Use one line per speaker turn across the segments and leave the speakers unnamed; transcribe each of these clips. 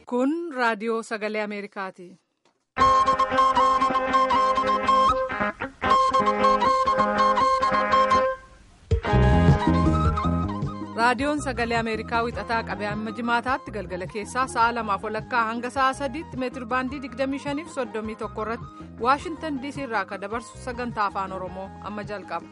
Kun raadiyoo sagalee Ameerikaati. Raadiyoon sagalee Ameerikaa wixataa qabee amma jimaataatti galgala keessaa sa'a lamaaf walakkaa hanga sa'a sadiitti meetir baandii 25 fi 31 irratti Waashintan DC irraa akka dabarsu sagantaa afaan Oromoo amma jalqaba.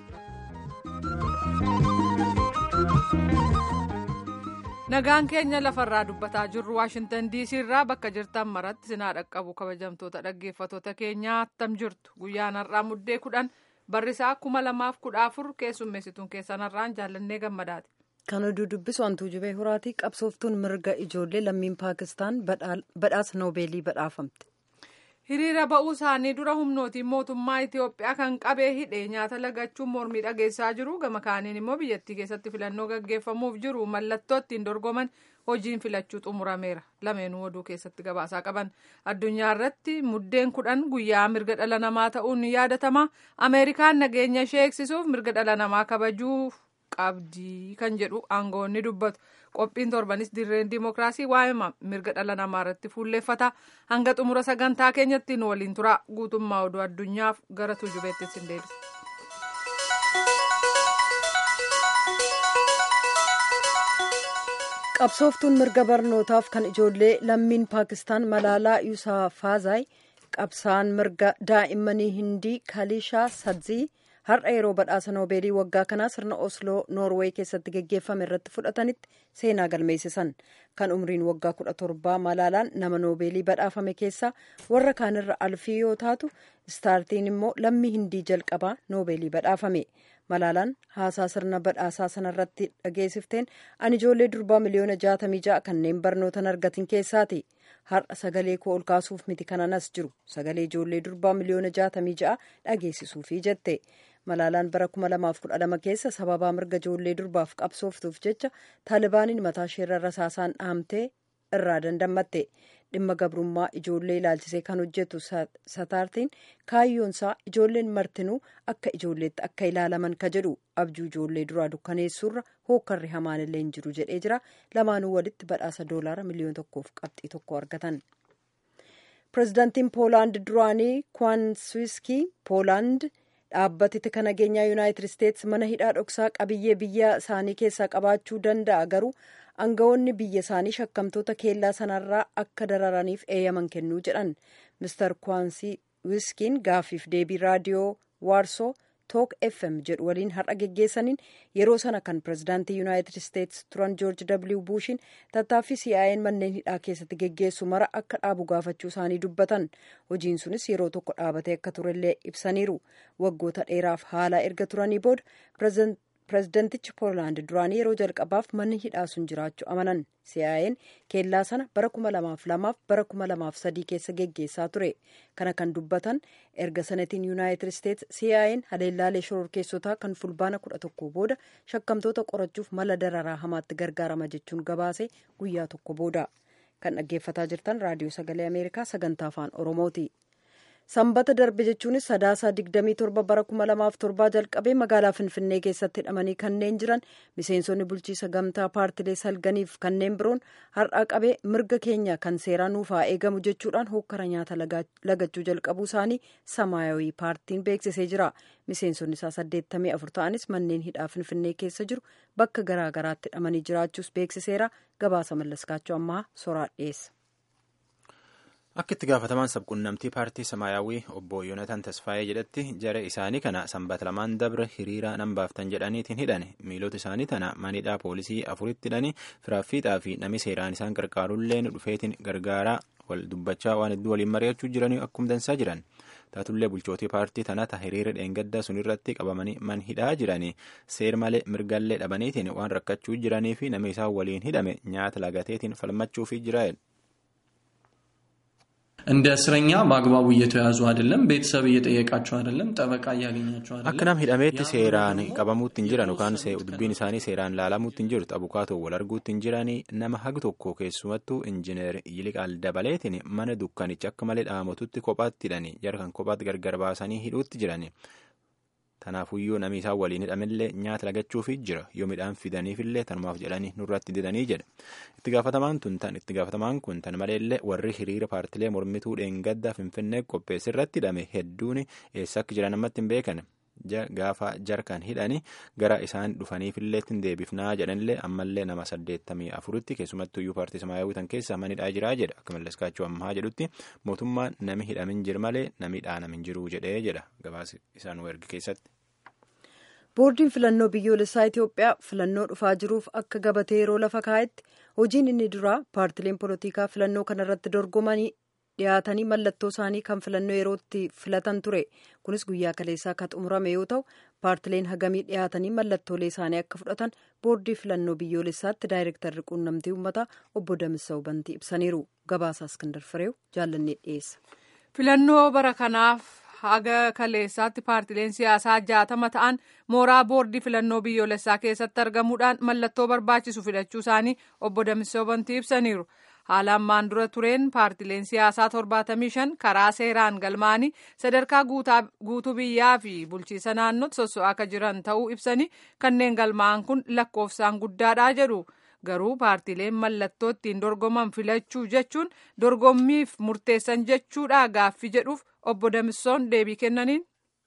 Nagaan keenya lafarraa dubbataa jirru Waashintan DC irraa bakka jirtan maratti sinaa dhaqqabu kabajamtoota dhaggeeffatoota keenyaa attam jirtu guyyaan har'aa muddee kudhan barrisaa kuma lamaaf kudha afur keessummeessituun keessanarraan jaallannee gammadaati.
Kan oduu dubbisu hantuu jubee horaatii qabsooftuun mirga ijoollee lammiin paakistaan badhaasa noobeelii badhaafamte.
Hiriira ba'uu isaanii dura humnootiin mootummaa Itiyoophiyaa kan qabee hidhee nyaata lagachuun mormii dhageessaa jiru gama kaaniin immoo biyyattii keessatti filannoo gaggeeffamuuf jiru mallattoo ittiin dorgoman hojiin filachuu xumurameera lameenuu oduu keessatti gabaasaa qaban addunyaa irratti muddeen kudhan guyyaa mirga dhala namaa ta'uun ni yaadatama ameerikaan nageenya ishee eegsisuuf mirga dhala namaa kabajuuf qabdii kan jedhu aangoonni dubbatu qophiin torbanis dirreen dimookiraasii waa'ee mirga dhala namaa irratti fuulleeffata hanga xumura sagantaa keenyatti nu waliin tura guutummaa oduu addunyaaf gara tuujubeetti sin deebisa.
qabsooftuun mirga barnootaaf kan ijoollee lammiin paakistaan malaalaa yuusafaazaay qabsaan mirga daa'immanii hindii kalishaa sadzii har'a yeroo badhaasa noobeelii waggaa kanaa sirna osloo noorweey keessatti geggeeffame irratti fudhatanitti seenaa galmeessisan kan umriin waggaa kudha torbaa malaalaan nama noobeelii badhaafame keessaa warra kaanirra alfii yoo taatu istaartiin immoo lammii hindii jalqabaa noobeelii badhaafame malaalaan haasaa sirna badhaasaa sanarratti dhageessifteen ani ijoollee durbaa miliyoona jaatamii ja'a kanneen barnootan argatin keessaati har'a sagalee koo ol kaasuuf miti kananas jiru sagalee ijoollee durbaa miliyoona jaatamii ja'a dhageessisuufi jette malaalaan bara 2012 keessa sababaa mirga ijoollee durbaaf qabsooftuuf jecha taalibaaniin mataa isheerra rasaasaan dhahamtee irraa dandamatte dhimma gabrummaa ijoollee ilaalchisee kan hojjetu sataartiin kaayyoonsaa ijoolleen martinuu akka ijoolleetti akka ilaalaman ka jedhu abjuu ijoollee duraa dukkaneessuurra hookkarri hamaan illee hin jiru jedhee jira lamaanuu walitti badhaasa doolaara miliyoona tokkoof qabxii tokko argatan. pirezidaantiin poolaand duraanii kwaanswiskii poolaand dhaabbati kan nageenyaa yuunaayitid isteetsi mana hidhaa dhoksaa qabiyyee biyya isaanii keessaa qabaachuu danda'a garuu aangawoonni biyya isaanii shakkamtoota keellaa sanarraa akka dararaniif eeyyaman kennuu jedhan mister kwaansii wiskiin gaaffiif deebii raadiyoo waarsoo took fm jedhu waliin har'a geggeessaniin yeroo sana kan pirezidaantii yuunaayitid isteetsi turan joorji w buushin tattaaffii si'aa'een manneen hidhaa keessatti geggeessu mara akka dhaabu gaafachuu isaanii dubbatan hojiin sunis yeroo tokko dhaabatee akka turellee ibsaniiru waggoota dheeraaf haala erga turanii booda pirezidantichi poolaand duraanii yeroo jalqabaaf manni hidhaa sun jiraachuu amanan si'aa'een keellaa sana bara 2002 bara 2003 keessa geggeessaa ture kana kan dubbatan erga sanatiin yuunaayitid isteetsi si'aa'een haleellaalee shororkeessotaa kan fulbaana 11 booda shakkamtoota qorachuuf mala dararaa hamaatti gargaarama jechuun gabaase guyyaa tokko booda kan dhaggeeffataa jirtan raadiyoo sagalee ameerikaa sagantaa afaan oromooti. sanbata darbe jechuunis sadaasaa 27 bara 2007 jalqabee magaalaa finfinnee keessatti hidhamanii kanneen jiran miseensonni bulchiisa gamtaa paartilee salganiif kanneen biroon har'aa qabee mirga keenya kan seeraa nuuf haa eegamu jechuudhaan hokkara nyaata lagachuu jalqabuu isaanii samaayawii paartiin beeksisee jira miseensonni isaa 84 ta'anis manneen hidhaa finfinnee keessa jiru bakka garaagaraatti hidhamanii jiraachuus beeksiseera gabaasa mallaskaachuu ammaa soraa dhiyeessa.
Akka itti gaafatamaan sabquunnamtii paartii Samaayyaawwii obbo Yoonataan Tasfaayee jedhetti jara isaanii kana sanbata lamaan dabre hiriira nan baaftan jedhaniitiin hidhane miilota isaanii tana manidhaa poolisii afuritti hidhanii firaaffiidhaa fi namni seeraan isaan gargaarulleen dhufeetiin gargaaraa wal dubbachaa waan hedduu waliin mari'achuu jiranii akkuma dansaa jiran taatullee bulchootii paartii tana ta hiriira dheengaddaa sunirratti qabamanii man hidhaa jiranii seer malee mirgallee dhabaniitiin waan rakkachuu jiranii fi namni isaan waliin hidhame nyaata lagateetiin falmachuufi jira.
እንደ እስረኛ በአግባቡ እየተያዙ አይደለም። ቤተሰብ እየጠየቃቸው አይደለም። ጠበቃ እያገኛቸው አይደለም።
akka nam hidhameetti seeraan qabamuutti hin jiran yookaan dubbiin isaanii seeraan laalamuutti hin jiru abukaatoo wal arguutti hin jiranii nama hagi tokko keessumattuu injineer Yiliqaal Dabaleetiin mana dukkanicha akka malee dhaamatutti kophaatti hidhanii jara kan kophaatti gargar baasanii hidhuutti jirani. tanaafuyyuu namni isaan waliin hidhamillee nyaata lagachuufi jira yoo midhaan fidaniifillee tanumaaf jedhanii nurratti didanii jedha itti gaafatamaan tun tan itti gaafatamaan kun tan maleellee warri hiriira paartilee mormituu dheengaddaa finfinnee qopheesse irratti hidhame hedduun eessa akka jiran ammatti hin beekan gaafa jarkan hidhani gara isaan dhufaniifillee ittiin deebifnaa jedhanillee ammallee nama saddeettamii afuritti keessumattuu iyyuu paartii samaayawii tan keessa manidhaa jiraa jedha akka malleskaachuu ammaa jedhutti mootummaan nami hidhamin jiru malee nami dhaanamin jiru jedhee jedha gabaasa isaan ergi keessatti.
boordiin filannoo biyyoolessaa itiyoophiyaa filannoo dhufaa jiruuf akka gabatee yeroo lafa kaa'etti hojiin inni duraa paartileen polotikaa filannoo kanarratti dorgomanii dhiyaatanii mallattoo isaanii kan filannoo yerootti filatan ture kunis guyyaa kaleessaa kan xumurame yoo ta'u paartileen hagamii dhiyaatanii mallattoolee isaanii akka fudhatan boordii filannoo biyyoolessaatti daayirektarri quunnamtii uummataa obbo Damissa Bantii ibsaniiru gabaasaa iskandar fireew jaallannee dhiyeessa.
filannoo bara kanaaf haga kaleessaatti paartileen siyaasaa jaatama ta'an mooraa boordii filannoo biyyoolessaa keessatti argamuudhaan mallattoo barbaachisu filachuu isaanii obbo Damissa Bantii ibsaniiru. haala ammaan dura tureen paartileen siyaasaa 75 karaa seeraan galmaanii sadarkaa guutuu biyyaa fi bulchiisa naannootti sosso'aa akka jiran ta'uu ibsanii kanneen galmaa'an kun lakkoofsaan guddaadha jedhu garuu paartileen mallattoo ittiin dorgoman filachuu jechuun dorgommiif murteessan jechuudha gaaffii jedhuuf obbo Damissoon deebii kennaniin.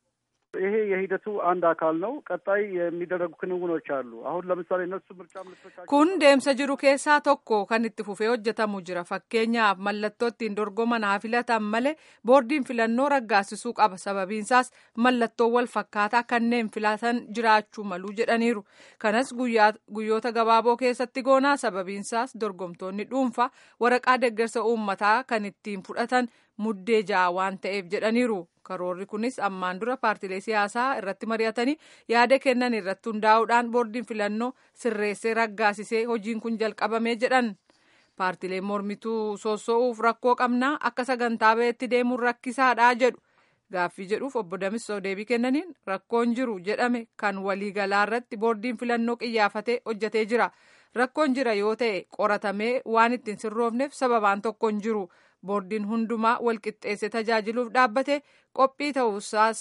ይሄ የሂደቱ አንድ አካል ነው። ቀጣይ የሚደረጉ ክንውኖች አሉ። አሁን ለምሳሌ እነሱ ምርጫ ምልክቶቻቸው
kun deemsa jiru keessaa tokko kan itti fufee hojjetamu jira fakkeenyaaf mallattoo ittiin dorgoman haa filatan malee boordiin filannoo raggaasisuu qaba sababiinsaas mallattoo wal fakkaataa kanneen filatan jiraachuu malu jedhaniiru kanas guyyoota gabaaboo keessatti goonaa sababiinsaas dorgomtoonni dhuunfaa waraqaa deeggarsa uummataa kan ittiin fudhatan muddee ja'a waan ta'eef jedhaniiru karoorri kunis ammaan dura paartilee siyaasaa irratti mari'atanii yaada kennan irratti hundaa'uudhaan boordiin filannoo sirreessee raggaasisee hojiin kun jalqabamee jedhan paartileen mormituu soosso'uuf rakkoo qabnaa akka sagantaa ba'eetti deemuun rakkisaadhaa jedhu gaaffii jedhuuf obbo Damissoo deebii kennaniin rakkoon jiru jedhame kan waliigalaa irratti boordiin filannoo qiyyaafatee hojjetee jira rakkoon jira yoo ta'e qoratamee waan ittiin sirroofneef sababaan tokko hin jiru. boordiin hundumaa walqixxeesse tajaajiluuf dhaabbate qophii ta'uusaas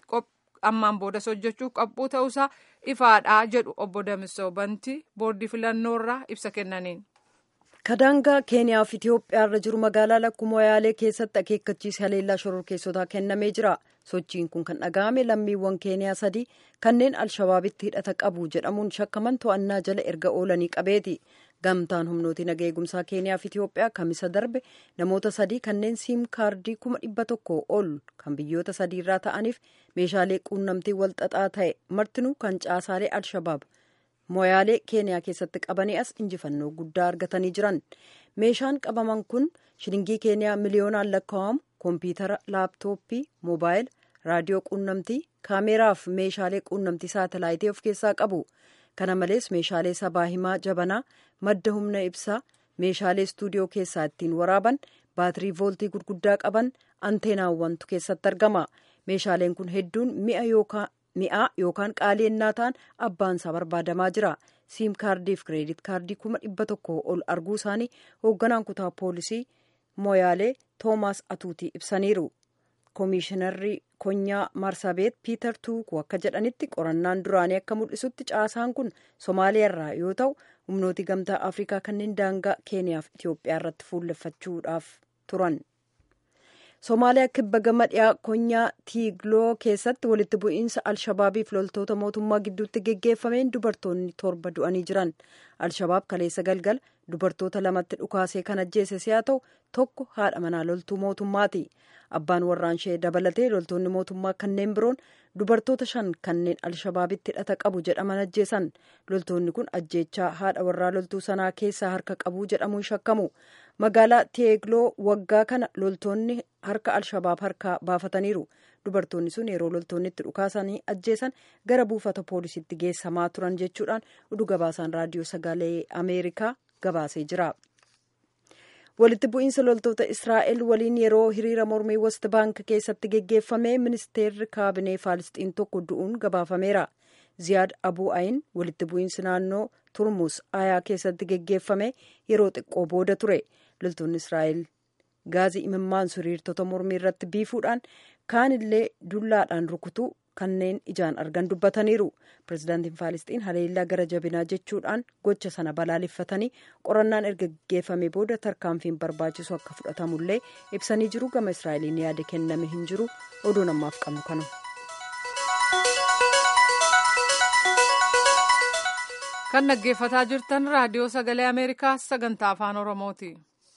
ammaan boodas hojjechuuf qophuu ta'uusaa ifaadhaa jedhu obbo Damissoo Bantii boordii filannoorraa ibsa kennaniin.
kadaangaa keeniyaa fi itiyoophiyaa irra jiru magaalaa lakkuma moyaalee keessatti akeekkachiisa haleellaa shororkeessotaa kennamee jira sochiin kun kan dhaga'ame lammiiwwan keeniyaa sadii kanneen alshabaabitti hidhata qabu jedhamuun shakkaman to'annaa jala erga oolanii qabeeti gamtaan humnooti naga eegumsaa keeniyaa fi itiyoophiyaa kamisa darbe namoota sadii kanneen siim kaardii kuma dhibba tokko ol kan biyyoota sadii irraa ta'aniif meeshaalee quunnamtii walxaxaa ta'e martinuu kan caasaalee alshabaab moyaalee keeniyaa keessatti qabanii as injifannoo guddaa argatanii jiran meeshaan qabaman kun shilingii keeniyaa miliyoonaan lakkaa'amu koompiyutara laaptooppii moobaayila raadiyoo quunnamtii kaameeraaf meeshaalee quunnamtii saatalaayitii of keessaa qabu kana malees meeshaalee sabaa himaa jabanaa madda humna ibsaa meeshaalee istuudiyoo keessaa ittiin waraaban baatirii vooltii gurguddaa qaban anteenaawwantu keessatti argama meeshaaleen kun hedduun mi'a yookaan mi'aa yookaan qaalii ennaa ta'an abbaansaa barbaadamaa jira siim kaardii fi kireedit kaardii kuma dhibba tokko ol arguu isaanii hoogganaan kutaa poolisii moyaalee toomaas atuutii ibsaniiru koomishinarri konyaa marsabeet piiter tuukuu akka jedhanitti qorannaan duraanii akka mul'isutti caasaan kun somaaliyaarraa yoo ta'u humnooti gamtaa afrikaa kanneen daangaa keeniyaa fi itiyoophiyaa irratti fuulleffachuudhaaf turan. somaaliyaa kibba gama dhiyaa konyaa tiigloo keessatti walitti bu'iinsa alshabaabiif loltoota mootummaa gidduutti geggeeffameen dubartoonni torba du'anii jiran alshabaab kaleessa galgal dubartoota lamatti dhukaasee kan ajjeese si'a ta'u tokko haadha manaa loltuu mootummaati abbaan warraanshee dabalatee loltoonni mootummaa kanneen biroon dubartoota shan kanneen alshabaabitti hidhata qabu jedhaman ajjeesan loltoonni kun ajjeechaa haadha warraa loltuu sanaa keessaa harka qabu jedhamuun shakkamu magaalaa teegloo waggaa kana loltoonni harka alshabaab harkaa baafataniiru dubartoonni sun yeroo loltoonni itti dhukaasanii ajjeesan gara buufata poolisiitti geessamaa turan jechuudhaan oduu gabaasaan raadiyoo sagalee ameerikaa gabaasee jira. walitti bu'iinsa loltoota israa'el waliin yeroo hiriira mormii west baank keessatti geggeeffame ministeerri kaabinee faalisxiin tokko du'uun gabaafameera ziyaad abuu ayin walitti bu'iinsi naannoo turmus ayaa keessatti geggeeffame yeroo xiqqoo booda ture loltoonni israa'el gaazii imimmaan hiriirtota mormii irratti biifuudhaan kaanillee dullaadhaan rukutuu kanneen ijaan argan dubbataniiru pirezidaantiin faalisxiin haleellaa gara jabinaa jechuudhaan gocha sana balaaleffatanii qorannaan erga gaggeeffame booda tarkaanfiin barbaachisu akka fudhatamullee ibsanii jiru gama israa'eliin yaada kenname hin jiru oduu namaaf qabnu kanu.
kan dhaggeeffataa jirtan raadiyoo sagalee ameerikaa sagantaa afaan oromooti.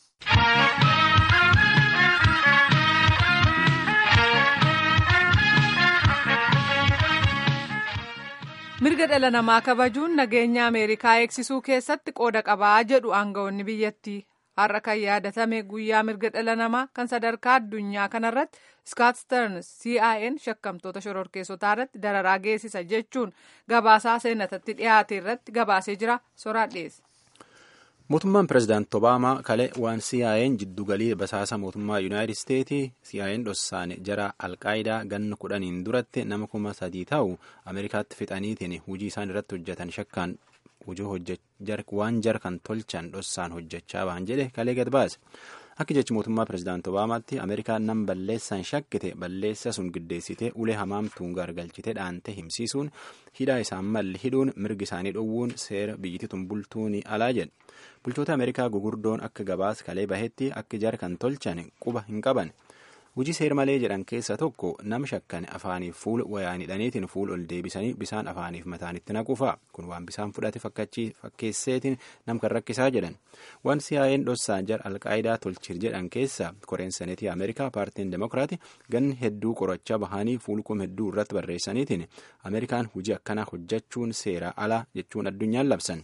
mirga dhala namaa kabajuun nageenya ameerikaa eegsisuu keessatti qooda qabaa jedhu aangawoonni biyyattii har'a kan yaadatame guyyaa mirga dhala namaa kan sadarkaa addunyaa kanarratti Scott Stearns CIN shakkamtoota shororkeessotaa irratti dararaa geessisa jechuun gabaasaa seenatatti dhiyaate irratti gabaasee jira soraan dhiyeesse.
Mootummaan pirezidaanti Obaamaa kalee waan CIN jiddugalii basaasa mootummaa Yuunaayitid Isteetii CIN dhossaane jara alqaayidaa ganna kudhaniin duratti nama kuma sadii ta'u Ameerikaatti fixaniitiin hujii isaan irratti hojjetan shakkaan hojii waan jar kan tolchan dhossaan hojjechaa ba'an jedhe kalee gad baase. Akka jechi mootummaa pirezidaanti Obaamaatti Ameerikaan nam balleessaan shakkite balleessa sun giddeessitee ulee hamaamtuun gargalchite dhaante himsiisuun hidhaa isaan malli hidhuun mirgi isaanii dhowwuun seera biyyittii bultuun alaa jedhe. Bulchoota Ameerikaa gugurdoon akka gabaas kalee bahetti akka jar kan tolchan quba hin qaban. Hujii seer malee jedhan keessa tokko nam shakkan afaaniif fuul wayaan hidhaniitiin fuul ol deebisanii bisaan afaaniif mataanitti naquufa. Kun waan bisaan fudhate fakkeesseetiin nam kan rakkisaa jedhan. Waan CIN dhossaan jar alqaayidaa tolchir jedhan keessa koreen seneetii Ameerikaa paartiin Demokiraati ganni hedduu qorachaa bahanii fuulkum hedduu irratti barreessaniitiin Ameerikaan hujii akkanaa hojjechuun seera ala jechuun addunyaan labsan.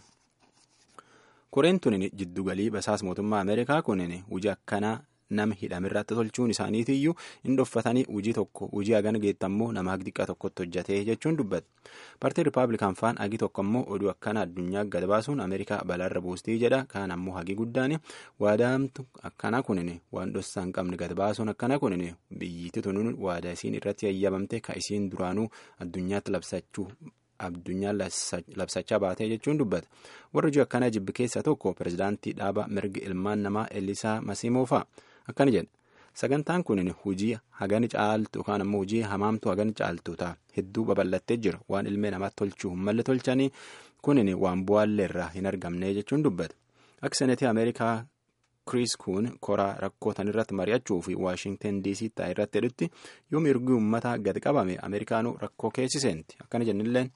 Koreen tunin jiddugalii basaas mootummaa Ameerikaa kunin hujii akkanaa nama hidhamirratti tolchuun isaaniitiyyuu hin dhoffatanii hujii tokko hujii hagan geettammoo nama hagi xiqqaa tokkotti hojjate jechuun dubbatu. Paartiin Rippaabilikaan faan hagi tokko immoo oduu akkana addunyaa gad baasuun Ameerikaa balaarra buustii jedha. Kaan ammoo hagi guddaan waadaamtu akkana kunin waan dhossaa hin qabne gad baasuun akkana kunin biyyitti tunuun waadaa isiin irratti yayyabamte ka isiin duraanuu addunyaatti labsachuu addunyaan labsachaa baatee jechuun dubbata. Warri hojii akkanaa jibbi keessa tokko pirezidaantii dhaaba mirga ilmaan namaa Elisaa Masiimoo fa'a. Akkana jedha. Sagantaan kun hojii hagan caaltu yookaan ammoo hojii hamaamtu hagan caaltu ta'a. Hedduu babal'attee jira. Waan ilmee namaatti tolchuu hin malle tolchanii kunin waan bu'aallee irraa hin argamne jechuun dubbata. Akka seneetii Ameerikaa Kiriis Kuun koraa rakkootan irratti mari'achuu fi Waashinten DC ta'e irratti jedhutti yoo mirgi uummataa gad qabame Ameerikaanuu rakkoo keessiseenti. Akkana jennilleen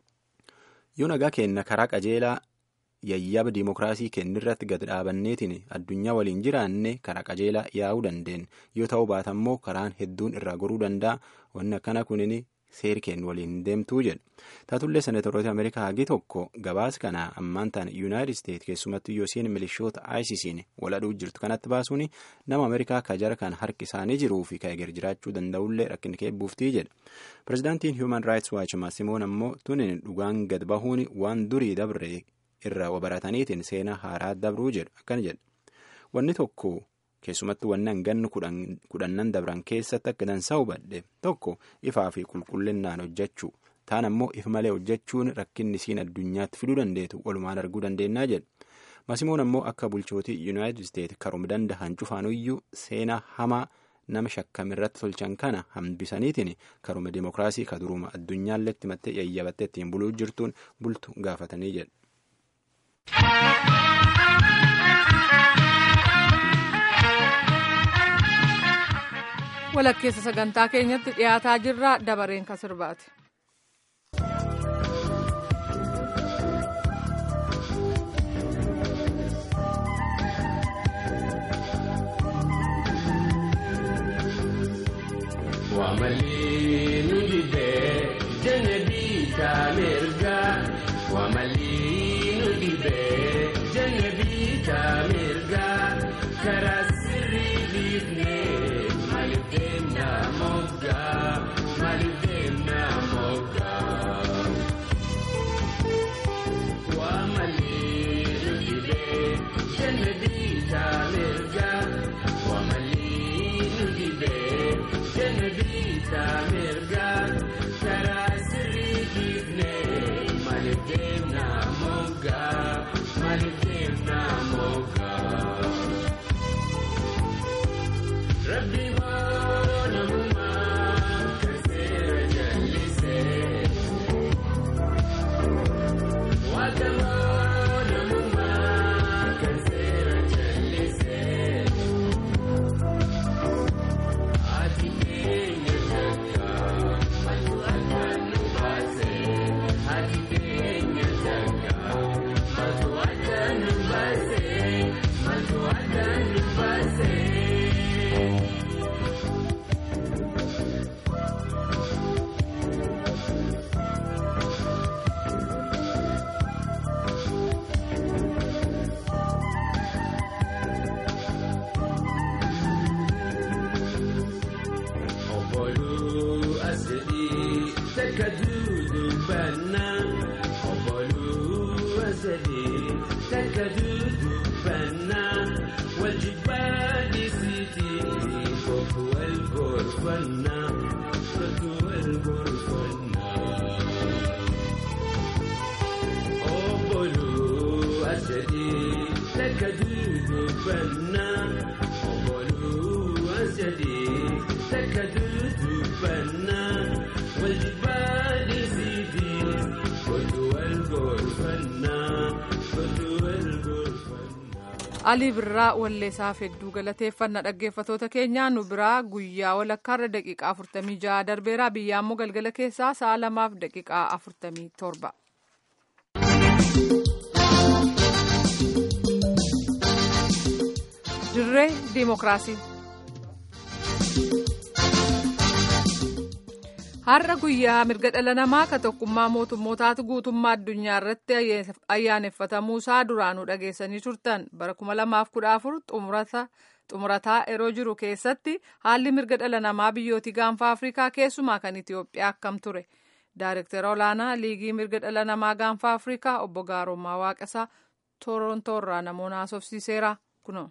yoo nagaa kenna karaa qajeelaa yayyaba diimokiraasii kennirratti gad dhaabanneetiin addunyaa waliin jiraanne karaa qajeelaa yaa'uu dandeenye yoo ta'uu baatammoo karaan hedduun irraa goruu danda'a wanni akkana kunin seeri kennu waliin deemtuu jedha taatullee seneetoroota ameerikaa hagi tokko gabaas kana ammaan ta'an yuunaayitid isteet keessumattuu yoosiin milishoota aayisisiin waladhuu jirtu kanatti baasuun nama ameerikaa kajara kan harki isaanii jiruu fi ka'eger jiraachuu danda'ullee rakkin keebbuuftii jedha pirezidaantiin human raayits waach maasimoon ammoo tunin dhugaan gad bahuun waan durii dabre irraa barataniitiin seenaa haaraa dabruu jedhu akkana jedha wanni tokko keessumattuu wanni hanganni kudhannan dabran keessatti akka dansaa hubadhe tokko ifaa fi qulqullinnaan hojjechuu taan ammoo if malee hojjechuun rakkinni isiin addunyaatti fiduu dandeetu walumaan arguu dandeennaa jedha masimoon ammoo akka bulchootii yuunaayitid isteet karuma danda'an cufaanuyyuu seenaa hamaa nama shakkamirratti tolchan kana hambisaniitiin karuma dimokiraasii ka duruma addunyaalletti mattee yayyabattee ittiin buluu jirtuun bultu gaafatanii jedha.
walakkeessa sagantaa keenyatti dhiyaataa jirra dabareen kan sirbaati.
Wamalii nu dibee jannabii taamirgaa wamalii nu dibee jannabii taamirgaa karaa sirrii dhiifnee maaliif deemnaa moggaa maaliif deemnaa moggaa.
alii birraa walleessaaf hedduu galateeffanna dhaggeeffatoota keenyaa nu biraa guyyaa walakkaarra daqiiqaa 46 darbeera biyya ammoo galgala keessaa sa'a lamaaf daqiiqaa 47. dirree diimokiraasii. har'a guyyaa mirga dhala namaa ka tokkummaa mootummootaatu guutummaa addunyaa irratti ayyaaneffatamuusaa duraanuu dhageessanii turtan bara 2014 xumurataa yeroo jiru keessatti haalli mirga dhala namaa biyyootii gaanfa afrikaa keessumaa kan itiyoophiyaa akkam ture daayirektara olaanaa liigii mirga dhala namaa gaanfa afrikaa obbo gaarommaa waaqasaa torontoorraa namoota haasofsiiseera kuno.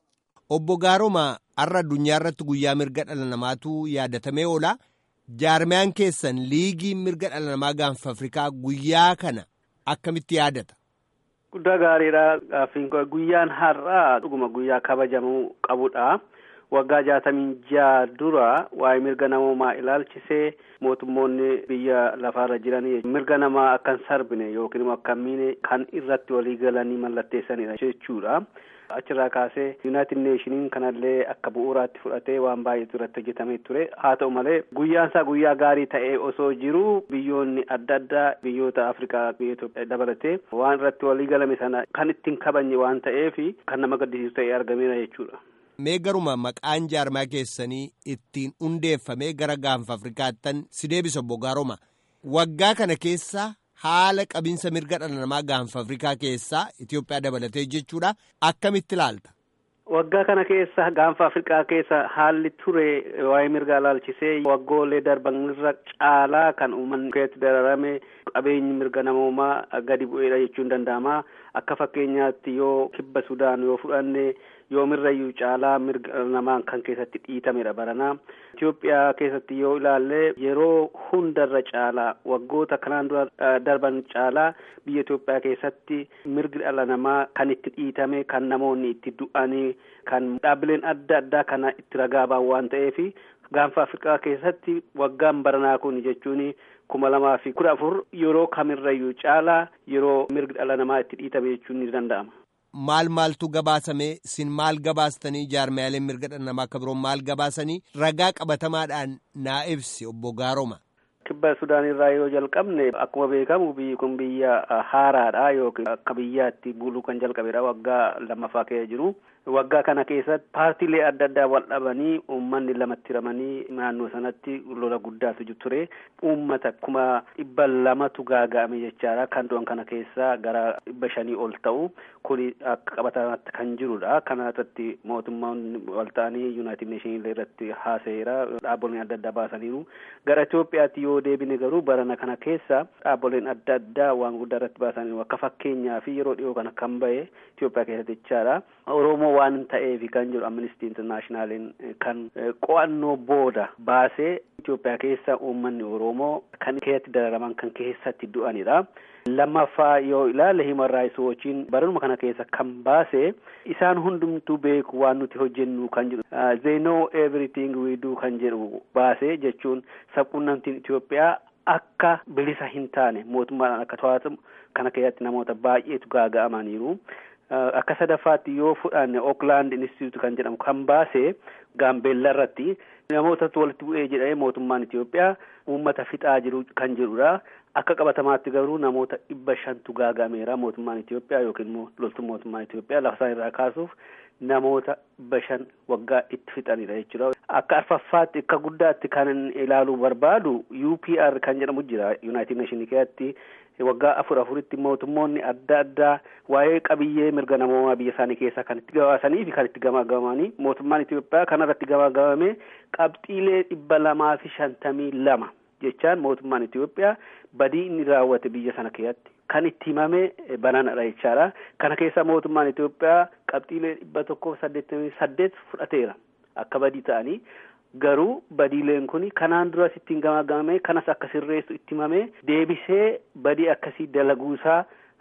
obbo gaarommaa har'a addunyaa irratti guyyaa mirga dhala namaatu yaadatamee oola. jaarmiyaan keessan liigii mirga dhala namaa gaanfa afrikaa guyyaa kana akkamitti yaadata.
Guddaa gaariidha gaaffiin guyyaan har'aa dhuguma guyyaa kabajamuu qabudha. Waggaa jaatamii jaha dura waa'ee mirga namoomaa ilaalchisee mootummoonni biyya lafaarra jiran mirga namaa akka hin sarbine yookiin immoo akka hin miine kan irratti walii galanii mallatteessanidha jechuudha. achirraa kaasee yuunaayitid neeshiniin kanallee akka bu'uuraatti fudhatee waan baay'eetu irratti hojjetamee ture haa ta'u malee guyyaan isaa guyyaa gaarii ta'ee osoo jiru biyyoonni adda addaa biyyoota afrikaa biyya Itoophiyaa dabalatee waan irratti walii galame sana kan ittiin kabajne waan ta'eef kan nama gaddisiisu ta'ee argameera jechuudha.
Mee garuma maqaan jaarmaa keessanii ittiin hundeeffamee gara gaanfa afrikaattan si deebisa obbo Gaaroma waggaa kana keessa haala qabinsa mirga dhala namaa gaanfa afrikaa keessaa Itoophiyaa dabalatee jechuudha akkamitti ilaalta.
Waggaa kana keessa gaanfa Afrikaa keessa haalli ture waa'ee mirgaa ilaalchisee waggoolee darban irra caalaa kan uummanni keessatti dararame qabeenyi mirga namoomaa gadi bu'eedha jechuun danda'ama. Akka fakkeenyaatti yoo kibba Sudaan yoo fudhanne yoomirrayyuu caalaa mirga namaa kan keessatti dhiitamedha baranaa. Itoophiyaa keessatti yoo ilaalle yeroo hundarra caalaa waggoota kanaan dura darban caalaa biyya Itoophiyaa keessatti mirgi dhala namaa kan itti dhiitame kan namoonni itti du'anii kan dhaabbileen adda addaa kana itti ragaa ba'an waan ta'eef gaanfa Afrikaa keessatti waggaan baranaa kun jechuun kuma lamaa fi kudha afur yeroo kamirrayyuu caalaa yeroo mirgi dhala namaa itti dhiitame jechuun ni danda'ama.
Maal maaltu gabaasame sin maal gabaastanii jaarmiyaaleen mirga dhala namaa akka biroon maal gabaasanii ragaa qabatamaadhaan naa ibsi obbo Gaaroma.
Kibba Sudaan irraa yoo jalqabne akkuma beekamu biyyi kun biyya haaraadha yookiin akka biyyaatti buluu kan jalqabedha waggaa lammaffaa keessa jiru. Waggaa kana keessatti paartiilee adda addaa wal dhabanii uummanni lamatti hiramanii naannoo sanatti lola guddaatu ture. Uummata kuma dhibba lamatu gaaga'ame jechaadha. Kan du'an kana keessaa gara dhibba shanii ol ta'u kuni akka qabatamaatti kan jirudha. Kana irratti mootummaan wal ta'anii Yuunaayitid Neeshinii irratti haasa'eera. Dhaabbileen adda addaa baasaniiru. Gara Itoophiyaatti yoo deebine garuu barana kana keessa dhaabbileen adda addaa waan guddaa irratti baasaniiru. Akka fakkeenyaa fi yeroo dhiyoo kana kan bahe Itoophiyaa keessatti jechaadha. Oromoo waan ta'eef kan jedhu amnistii intarnaashinaaliin kan qo'annoo booda baasee Itoophiyaa keessa uummanni Oromoo kan keessatti dararaman kan keessatti du'anidha. Lammaffaa yoo ilaalle Human Rights Watchiin baranuma kana keessa kan baase isaan hundumtuu beeku waan nuti hojjennu kan jedhu they know everything we do kan jedhu baase jechuun sabquunnamtiin Itoophiyaa akka bilisa hin taane mootummaadhaan akka to'atamu kana keessatti namoota baay'eetu gaaga'amaniiru. Akka sadaffaatti yoo fudhanne Oakland Institute kan jedhamu kan baase Gaambeellaa irratti namootatu walitti bu'ee jedhee mootummaan Itoophiyaa uummata fixaa jiru kan jedhudha. Akka qabatamaatti garuu namoota dhibba shantu gaaga'ameera mootummaan Itoophiyaa yookiin immoo loltuun mootummaan Itoophiyaa lafa isaan irraa kaasuuf namoota dhibba shan waggaa itti fixanidha jechuudha. Akka arfaffaatti akka guddaatti kan ilaaluu barbaadu UPR kan jedhamu jira Yuunaayitid Neeshinii keessatti waggaa afur afuritti mootummoonni adda addaa waa'ee qabiyyee mirga namoomaa biyya isaanii keessaa kan itti gabaasanii fi kan itti gamaagamanii mootummaan Itoophiyaa kanarratti gamaagamame qabxiilee dhibba lamaa fi shantamii lama jechaan mootummaan Itoophiyaa badii inni raawwate biyya sana keessatti kan itti himame bananadha jechaadha. Kana keessa mootummaan Itoophiyaa qabxiilee dhibba tokkoof saddeettamii saddeet fudhateera akka badii ta'anii garuu badiileen kun kanaan duras ittiin gamaagamame kanas akka sirreessu itti himame deebisee badii akkasii dalaguusaa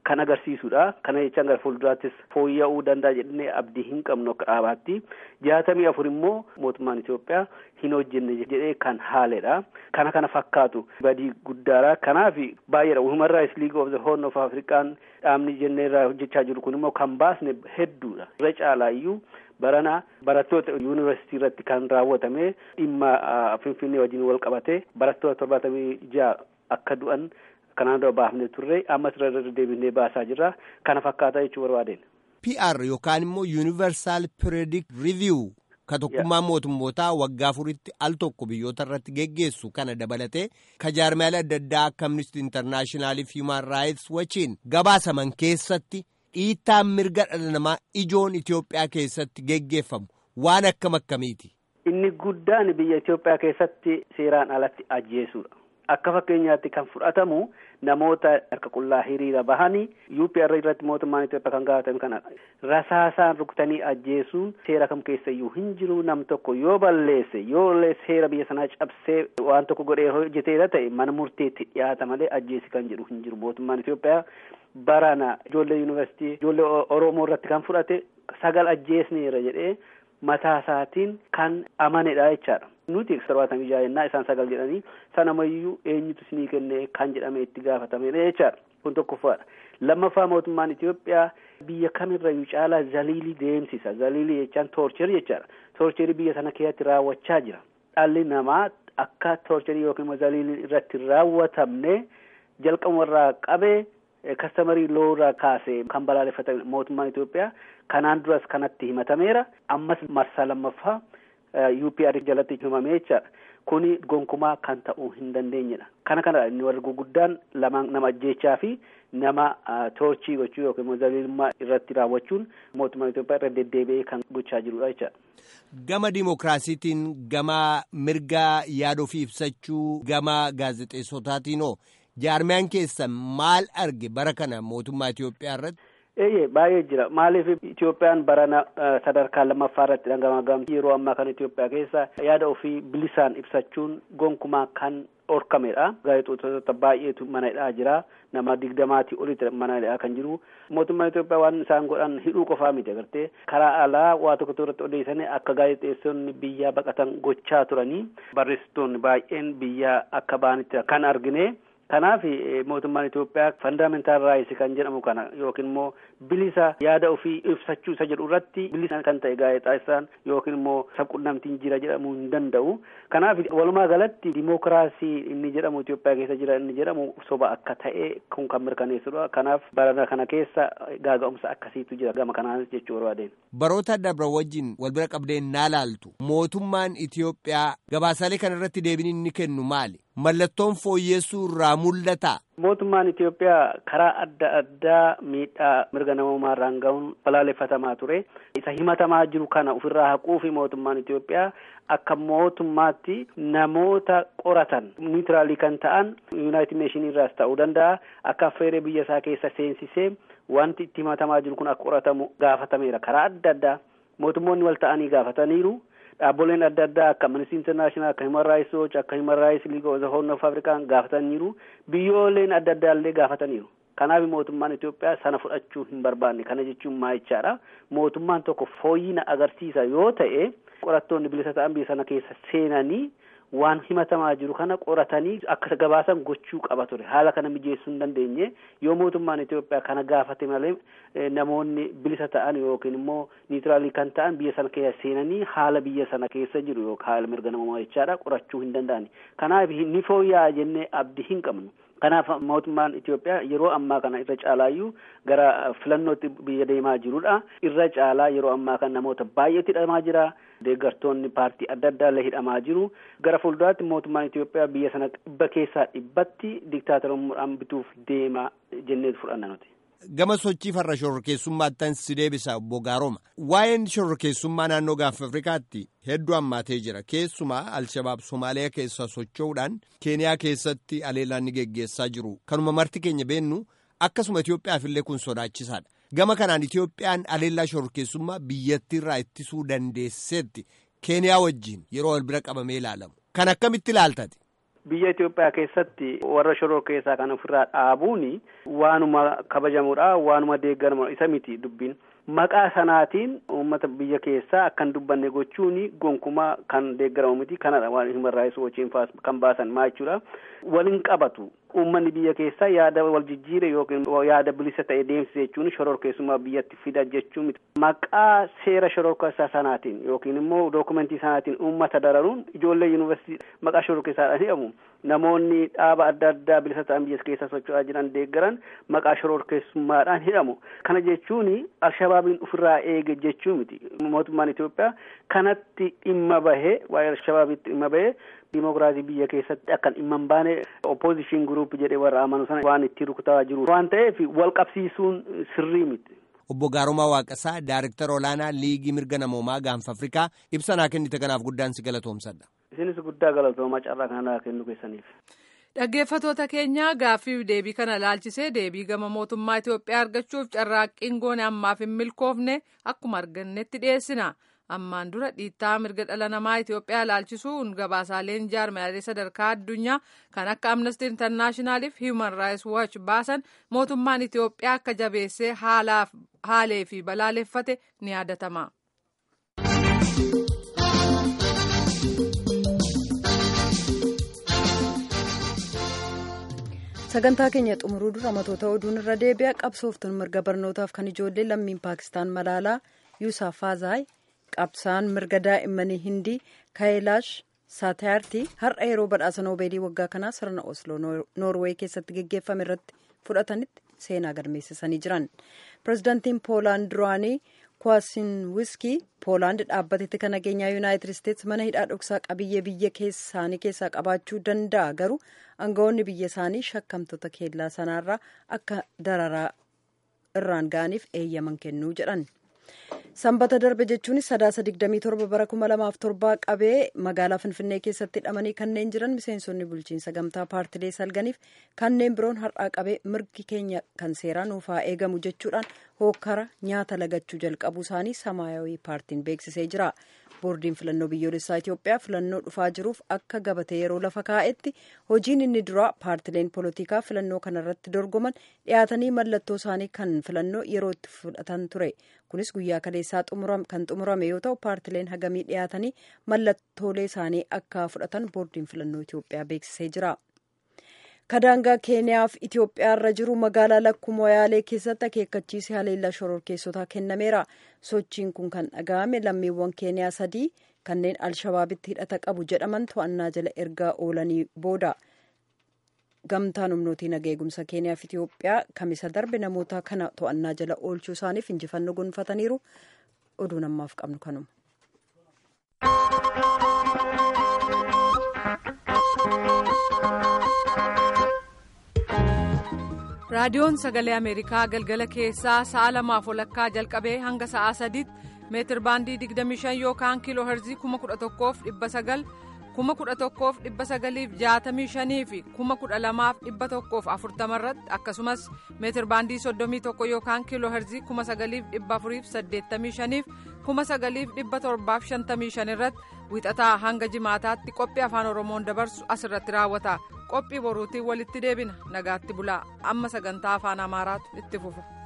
kan agarsiisudha. Kana jechaan gara fuulduraattis fooyya'uu danda'a jennee abdii hin qabnu akka dhaabaatti. Jaatamii afur immoo mootummaan Itoophiyaa hin hojjenne jedhee kan haaledha. Kana kana fakkaatu badii guddaadha. Kanaaf baay'eedha. Human Rights League of the Horn of African dhaabni jennee irraa hojjechaa jiru kun immoo kan baasne hedduudha. Irra caalaa iyyuu barana barattoota yuunivarsiitii irratti kan raawwatame dhimma Finfinnee wajjin wal qabate barattoota torbaatamii ja'a akka du'an kanaan dura baafne turre ammas irra deebinee baasaa jirra. Kana fakkaataa jechuu barbaadeen.
PR yookaan immoo Universal Periodic Review ka tokkummaan mootummootaa waggaa afuritti al tokko biyyoota irratti geggeessu kana dabalatee ka jaarmiyaalee adda addaa akka Amnesty International fi Human Rights Watchiin gabaasaman keessatti dhiittaan mirga dhala namaa ijoon Itoophiyaa keessatti geggeeffamu waan akkam akkamiiti.
Inni guddaan biyya Itoophiyaa keessatti seeraan alatti ajjeesuudha. Akka fakkeenyaatti kan fudhatamu namoota harka qullaa hiriira bahanii UPR irratti mootummaan Itoophiyaa kan gaafatan kana rasaasaan rukutanii ajjeesuun seera kam keessa iyyuu hin jiru nam tokko yoo balleesse yoo seera biyya sanaa cabsee waan tokko godhee hojjeteera ta'e mana murteetti dhiyaata malee ajjeesi kan jedhu hin jiru mootummaan Itoophiyaa barana ijoollee yuunivarsiitii ijoollee Oromoo irratti kan fudhate sagal ajjeesneera jedhee mataa isaatiin kan amanedha jechaadha. Nuti torbaatamii ja'a jennaa isaan sagal jedhanii sanamayyuu eenyutu isinii kennee kan jedhame itti gaafatamedha jechaadha. Kun tokkoffaadha. Lammaffaa mootummaan Itoophiyaa biyya kamirrayyuu caalaa zaliilii deemsisa. Zaliilii jechaan toorcherii jechaadha. Toorcherii biyya sana keessatti raawwachaa jira. Dhalli namaa akka toorcherii yookiin immoo zaliiliin irratti raawwatamne jalqabumarraa qabee kastamarii loorraa kaasee kan balaaleffatan mootummaan Itoophiyaa kanaan duras kanatti himatameera. Ammas marsaa lammaffaa UPR jalatti himamee jechaadha. Kuni gonkumaa kan ta'uu hin dandeenyedha. Kana kana inni warri guguddaan lamaan nama ajjeechaa fi nama toorchii gochuu yookiin immoo zaliilummaa irratti raawwachuun mootummaan Itoophiyaa irra deddeebi'ee kan gochaa jirudha jechaadha.
Gama dimookiraasiitiin, gama mirga yaada ofii ibsachuu, gama gaazexeessotaatiin hoo jaarmiyaan keessan maal arge bara kana mootummaa Itoophiyaa irratti?
Eeyyee baay'ee jira. Maaliif Itoophiyaan barana sadarkaa lammaffaa irratti dhangamagamti yeroo ammaa kana Itoophiyaa keessa yaada ofii bilisaan ibsachuun gonkumaa kan dhorkamedha. Gaazexeessitoota baay'eetu mana hidhaa jira. Nama digdamaatii olitti mana hidhaa kan jiru. Mootummaan Itoophiyaa waan isaan godhan hidhuu qofaa miti agartee karaa alaa waa tokko tokko irratti odeessanii akka gaazexeessonni biyyaa baqatan gochaa turanii barreessitoonni baay'een biyyaa akka ba'anitti kan argine. Kanaaf mootummaan Itoophiyaa fandamentaal raayis kan jedhamu kana yookiin immoo bilisa yaada ofii ibsachuu isa jedhu irratti bilisa kan ta'e gaazexeessaan yookiin immoo sabquunnamtiin jira jedhamuu hin danda'u. Kanaaf walumaa galatti dimookiraasii inni jedhamu Itoophiyaa keessa jira inni jedhamu soba akka ta'e kun kan mirkaneessudha. Kanaaf barana kana keessa gaaga'umsa akkasiitu jira gama kanaanis jechuu barbaadeen.
Baroota darban wajjin wal bira qabdeen naa laaltu mootummaan Itoophiyaa gabaasaalee kana irratti deebiin inni kennu maali? Mallattoon fooyyessuu irraa mul'ata.
Mootummaan Itoophiyaa karaa adda addaa miidhaa mirga namummaa irraan gahuun balaaleffatamaa ture. Isa himatamaa jiru kana ofirraa haquu fi mootummaan Itoophiyaa akka mootummaatti namoota qoratan niitiraalii kan ta'an yuunaayitid neeshinii irraas ta'uu danda'a akka affeeree biyya isaa keessa seensisee wanti itti himatamaa jiru kun akka qoratamu gaafatameera karaa adda addaa mootummoonni wal ta'anii gaafataniiru. Dhaabboleen adda addaa akka Amnesty International akka Human Rights Watch akka Human Rights League of the Horn of Africa gaafataniiru biyyooleen adda addaa illee gaafataniiru. Kanaaf mootummaan Itoophiyaa sana fudhachuu hin barbaanne kana jechuun maalichaadha. Mootummaan tokko fooyyina agarsiisa yoo ta'e qorattoonni bilisa ta'an biyya sana keessa seenanii waan himatamaa jiru kana qoratanii akka gabaasan gochuu qaba ture haala kana mijeessuu hin dandeenye yoo mootummaan Itoophiyaa kana gaafate malee namoonni bilisa ta'an yookiin immoo niitiraalii kan ta'an biyya sana keessa seenanii haala biyya sana keessa jiru yookaan haala mirga namummaa jechaadha qorachuu hin danda'ani kanaaf ni fooyya'a jennee abdii hin qabnu. Kanaaf mootummaan Itoophiyaa yeroo ammaa kana irra caalaayyuu gara filannootti biyya deemaa jirudha. Irra caalaa yeroo ammaa kana namoota baay'eetu hidhamaa jira. Deeggartoonni paartii adda addaa illee hidhamaa jiru. Gara fuulduraatti mootummaan Itoophiyaa biyya sana dhibba keessaa dhibbatti diktaatorummaadhaan bituuf deema jenneetu fudhanna nuti.
Gama sochii farra shororkeessummaattan si deebisa obbo Gaaroma. Waa'een shororkeessummaa naannoo Gaanfa Afrikaatti hedduu hammaatee jira. Keessumaa Alshabaab Somaaliyaa keessa socho'uudhaan Keeniyaa keessatti aleellaan ni geggeessaa jiru. Kanuma marti keenya beennu akkasuma Itoophiyaaf illee kun sodaachisaadha. Gama kanaan Itoophiyaan aleellaa shororkeessummaa biyyattiirraa ittisuu dandeesseetti Keeniyaa wajjin yeroo wal bira qabamee ilaalamu. Kan akkamitti ilaaltate?
biyya Itoophiyaa keessatti warra shoror keessaa kan ofirraa dhaabuun waanuma kabajamuudha waanuma deeggaramudha isa miti dubbiin. Maqaa sanaatiin uummata biyya keessaa akkan dubbanne gochuun gonkumaa kan deeggaramu miti kanadha waan human rights watchiin kan baasan maa jechuudha. Waliin qabatu uummanni biyya keessaa yaada wal jijjiire yookiin yaada bilisa ta'e deemsise jechuun shoror keessumaa biyyatti fida jechuun miti. Maqaa seera shoror keessaa sanaatiin yookiin immoo dookumentii sanaatiin uummata dararuun ijoollee yuunivarsiitii maqaa shoror keessaadhaan hidhamu. Namoonni dhaaba adda addaa bilisa ta'an biyya keessa socho'aa jiran deeggaran maqaa shoror keessummaadhaan hidhamu. Kana jechuun alshabaabiin ofirraa eege jechuu miti. Mootummaan Itoophiyaa kanatti dhimma bahee waa'ee alshabaabiitti dhimma bahee dimokiraasii biyya keessatti akkan dhimma hin baane opposition group jedhee warra amanu sana waan itti rukutaa jiru waan ta'eef wal qabsiisuun sirrii miti.
Obbo Gaarumaa Waaqasaa Daariktara Olaanaa Liigii Mirga Namoomaa Gaanfa Afrikaa ibsa naa kennite kanaaf guddaan si galatoomsadha.
Isinis guddaa galatoomaa carraa kana kennu keessaniif.
Dhaggeeffatoota keenya gaaffii deebii kana laalchisee deebii gama mootummaa Itoophiyaa argachuuf carraaqqiin goone ammaaf hin milkoofne akkuma argannetti dhiyeessina. Ammaan dura dhiittaa mirga dhala namaa Itoophiyaa laalchisuun gabaasaaleen jaarmiyaalee sadarkaa addunyaa kan akka Amnesty International fi Human Rights Watch baasan mootummaan Itoophiyaa akka jabeessee haalee fi balaaleffate ni yaadatama.
sagantaa keenya xumuruu dura matoota oduun irra deebi'a qabsooftuun mirga barnootaaf kan ijoollee lammiin paakistaan malaalaa yuusaaf faazaay qabsaan mirga daa'immanii hindii kaayilaash saatayaartii har'a yeroo badhaasa noobeelii waggaa kanaa sirna osloo noorweey keessatti geggeeffame irratti fudhatanitti seenaa galmeessisanii jiran pirezidaantiin poolaand duraanii kwaasin wiskii poolaand dhaabbatetti kan nageenyaa yuunaayitid isteetsi mana hidhaa dhoksaa qabiyyee biyya isaanii keessaa qabaachuu danda'a garuu aangawoonni biyya isaanii shakkamtoota keellaa sanaarraa akka dararaa irraan ga'aniif eeyyaman kennuu jedhan. sanbata darbe jechuunis sadaasa 27 bara 2007 qabee magaalaa finfinnee keessatti hidhamanii kanneen jiran miseensonni bulchiinsa gamtaa paartilee salganiif kanneen biroon har'aa qabee mirgi keenya kan seeraa nuufaa eegamu jechuudhaan hookkara nyaata lagachuu jalqabuu isaanii samaayawii paartiin beeksisee jira boordiin filannoo biyyoolessaa itiyoophiyaa filannoo dhufaa jiruuf akka gabatee yeroo lafa kaa'etti hojiin inni duraa paartileen poolitikaa filannoo kanarratti dorgoman dhiyaatanii mallattoo isaanii kan filannoo yeroo itti fudhatan ture kunis guyyaa kaleessaa kan xumurame yoo ta'u paartileen hagamii dhiyaatanii mallattoolee isaanii akka fudhatan boordiin filannoo itiyoophiyaa beeksisee jira. kadaangaa keeniyaaf itiyoophiyaa irra jiru magaalaa lakkuu moyaalee keessatti akeekkachiisi haleellaa shororkeessotaa kennameera sochiin kun kan dhaga'ame lammiiwwan keeniyaa sadii kanneen alshabaabitti hidhata qabu jedhaman to'annaa jala ergaa oolanii booda gamtaan humnootii nagaa eegumsa keeniyaaf itiyoophiyaa kamisa darbe namoota kana to'annaa jala oolchuu isaaniif injifannoo gonfataniiru oduu namaaf qabnu kanuma.
raadiyoon sagalee ameerikaa galgala keessaa sa'a lamaaf walakkaa jalqabee hanga sa'a sadiitti meetir baandii 25 yookaan kiiloo herzii 11,900 11,965 fi 12,140 irratti akkasumas meetir baandii 31 yookaan kiiloo herzii 9,485 fi 9,755 irratti wixataa hanga jimaataatti qophii afaan oromoon dabarsu asirratti raawwata qophii boruutiin walitti deebina nagaatti bulaa amma sagantaa afaan amaaraatu itti fufa.